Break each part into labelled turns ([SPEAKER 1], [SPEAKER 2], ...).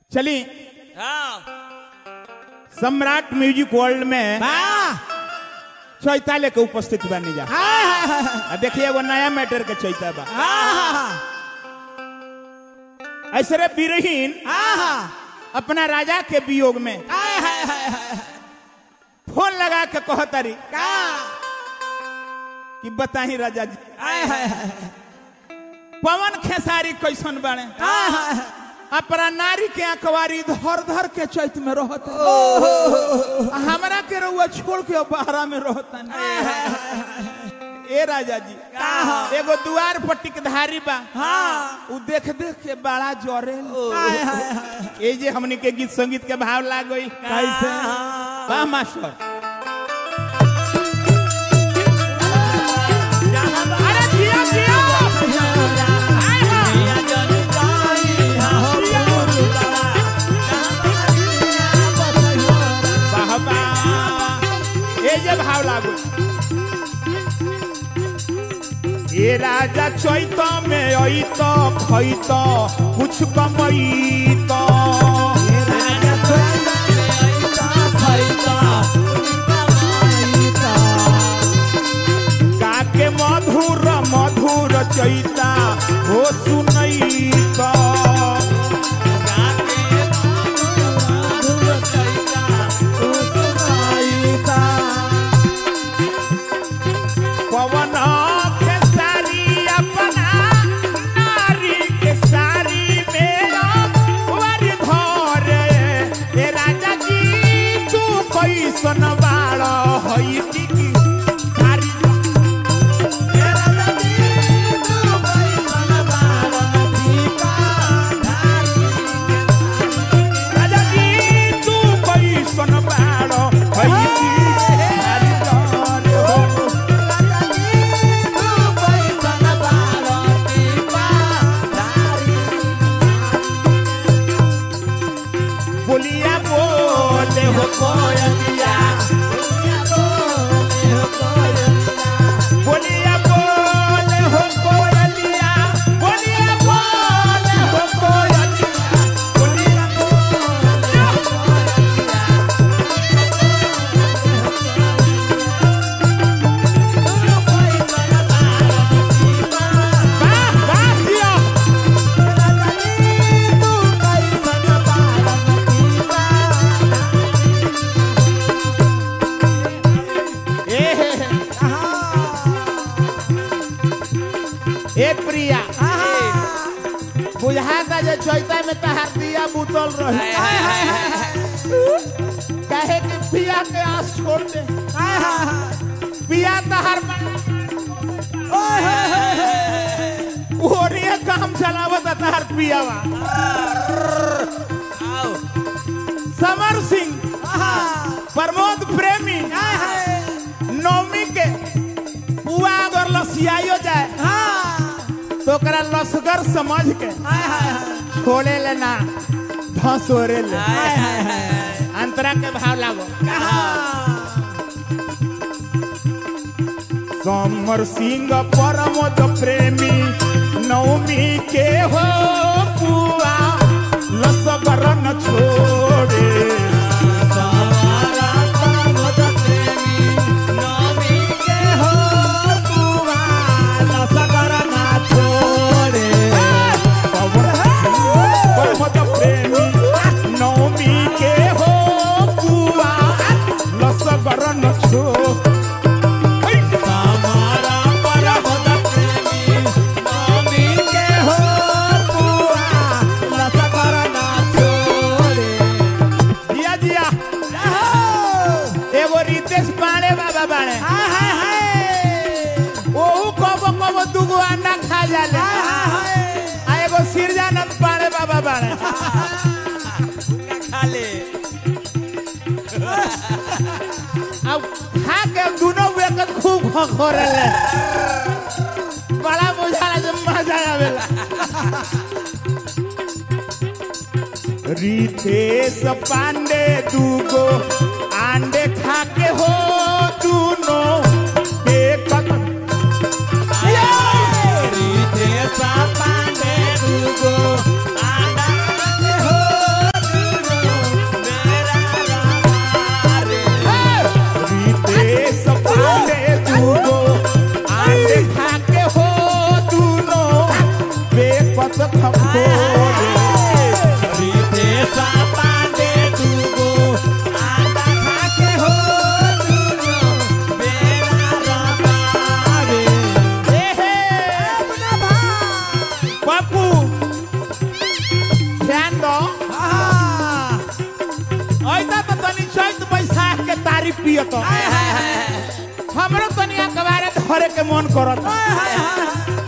[SPEAKER 1] चली
[SPEAKER 2] हाँ
[SPEAKER 1] सम्राट music world में
[SPEAKER 3] वाह
[SPEAKER 1] चैता लेके उपस्थित बानी जा आ देखिए एगो नया मैटर के चैता बा ऐसे रे बीरहीन अपना राजा के वियोग में फोन लगा के कहतारी कि बताही राजा जी पवन खेसारी कैसन बाड़े अपना नारी के अखबारी धर धर के चैत में रहत हमरा के रउआ छोड़ के बहरा में रहता ए राजा जी एगो दुआर पर टिकधारी बा उ देख देख के बड़ा जरे ए जे हमनी के गीत संगीत के भाव लाग गई
[SPEAKER 3] कैसे?
[SPEAKER 1] वाह मास्टर अरे जिया जिया हाय हाय वाह वाह ए जे भाव लागू ए राजा चैत में अइत खैत कुछ कमैत काके मधुर मधुर चैता हो सुनैत पवन खेसारी अपना नारी के सारी मेरा वर धर ए राजा जी तू कैसन बाड़ हई की धारी राजा जी तू कैसन बाड़ हई की धारी धर हो बोलिया बोले हो कोयलिया बोलिया बोले हो कोयलिया बोलिया बोले हो कोयलिया बोलिया बोले हो वाह वाह दिया ए हे हे। ए प्रिया बुझाता जे चैता में तहार दिया बुतल रही काहे कि पिया के आस छोड़ दे पिया तहार ओरिया काम चलावत तहार पियावा समर सिंह प्रमोद प्रेमी नौमी के पुआ अगर लसियायो जाए तो ओकरा लसगर समझ के छोड़े लेना धसोरे ले अंतरा के भाव लागो समर सिंह परमोद प्रेमी नवमी के हो पुआ लसगर न छोड़े परमोद प्रेमी नवमी के हो पुआ लसगर न छोड़े जिया जिया एगो रितेश पाणे बाबा बाणे ओहू कबो कबो दुगो अंडा खा जाले आ एगो सिरजानंद पाणे बाबा बाणे अब खा के दुनो वेकत खूब खखोरेले बड़ा बुझाला जे मजा आवेला रितेश पांडे दूगो अंडे खा के हो दुनो बेकत
[SPEAKER 3] पांडे दुगो आंडा हो
[SPEAKER 1] मत खपोरे
[SPEAKER 2] रितेश पांडे दुगो आटा खा के हो दुनो बेरा रबावे
[SPEAKER 1] ए हे
[SPEAKER 2] मुना भाई
[SPEAKER 1] बापू ध्यान दो
[SPEAKER 2] आहा
[SPEAKER 1] ऐसा तो तनी चैत बैसाख के तारीफ पियत
[SPEAKER 2] हाय हाय हाय
[SPEAKER 1] हमरो तनी अखबारे धरे के मन करत
[SPEAKER 2] हाय हाय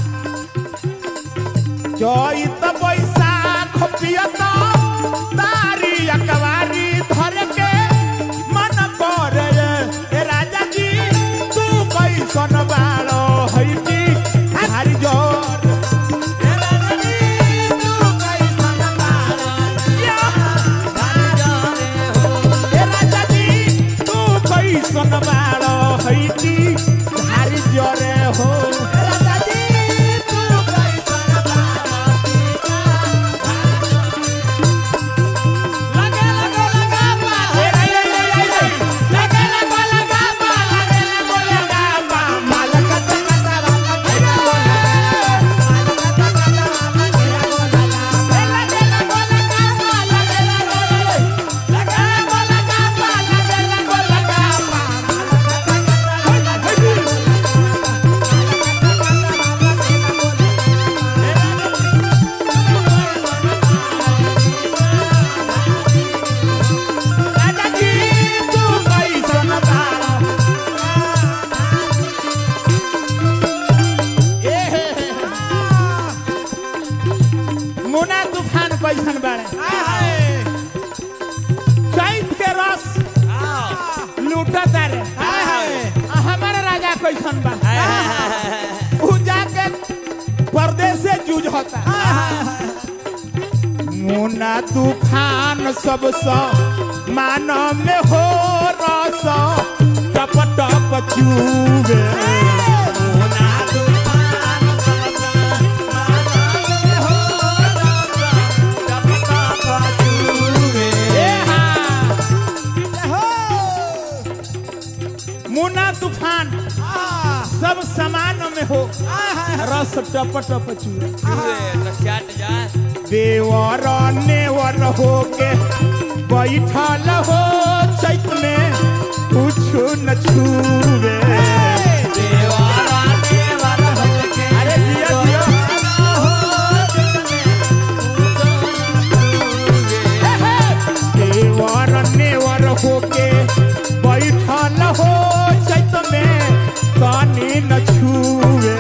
[SPEAKER 1] चैत बैसाख पियत तारी अखबारी धरे के मन करे ए राजा जी तू कैसन बालो हैती हारी जोर ए राजा जी तू कैसन बालो हैती हारी जोरे हो राजा जी तू कैसन बालो ए हे हे मुना तूफान कैसन बाड़े चैत के रस लूटत रे आ हमारे राजा कैसन बा उ जाके परदेश से जूझ होता मुना तूफान सब सो मान में हो रस टप टप चूबे ए हाँ मुना तूफान सब समान में हो रस टप टप चूबे देवर नेवर हो के बैठल हो चैत में कुछ न छूबे अरे जिया जिया देवर नेवर हो के बैठल हो चैत में कानी न छूबे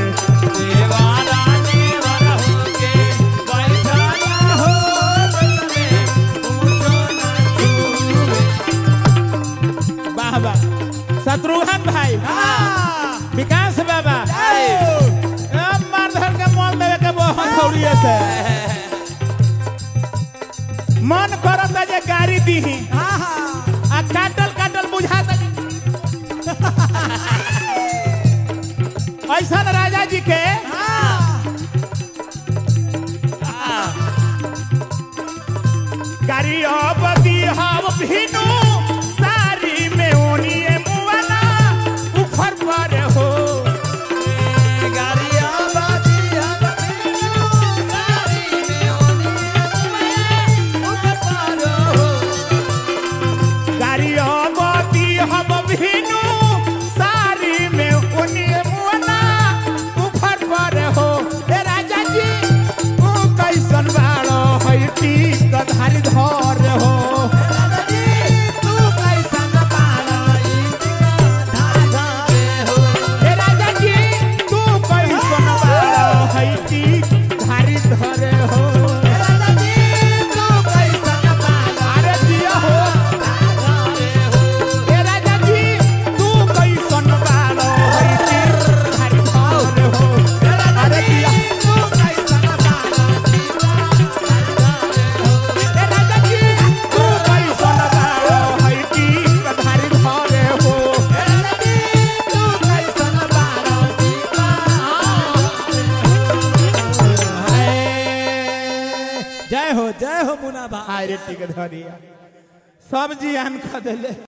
[SPEAKER 1] वाह वाह शत्रुघ्न भाई विकास बाबा अब मार धर के मोल देवे के बहुत थोड़िए से मन करत जे गाड़ी दीही आ काटल काटल बुझाता ऐसा राजा जी के गाड़ी अब दिहब भिनु सारी में ओनिए मुआना ऊपर पर हो गाड़ी अब दिहब भिनु सारी में ओनिए मुआना ऊपर पर हो ए राजा जी तू कैसन बाड़ो हैती कधारी धर हो ए राजा जी तू कैसन बाड़ो हैती धारी धरे हो अरे दिया हो ए राजा जी तू कैसन बाड़ो हैती धारी धरे हो अरे दिया ए राजा जी तू कैसन बाड़ो हैती कधारी धरे हो
[SPEAKER 2] जय हो जय हो मुना भाई
[SPEAKER 1] आय रे टिकट धरिया सब जियान खा देले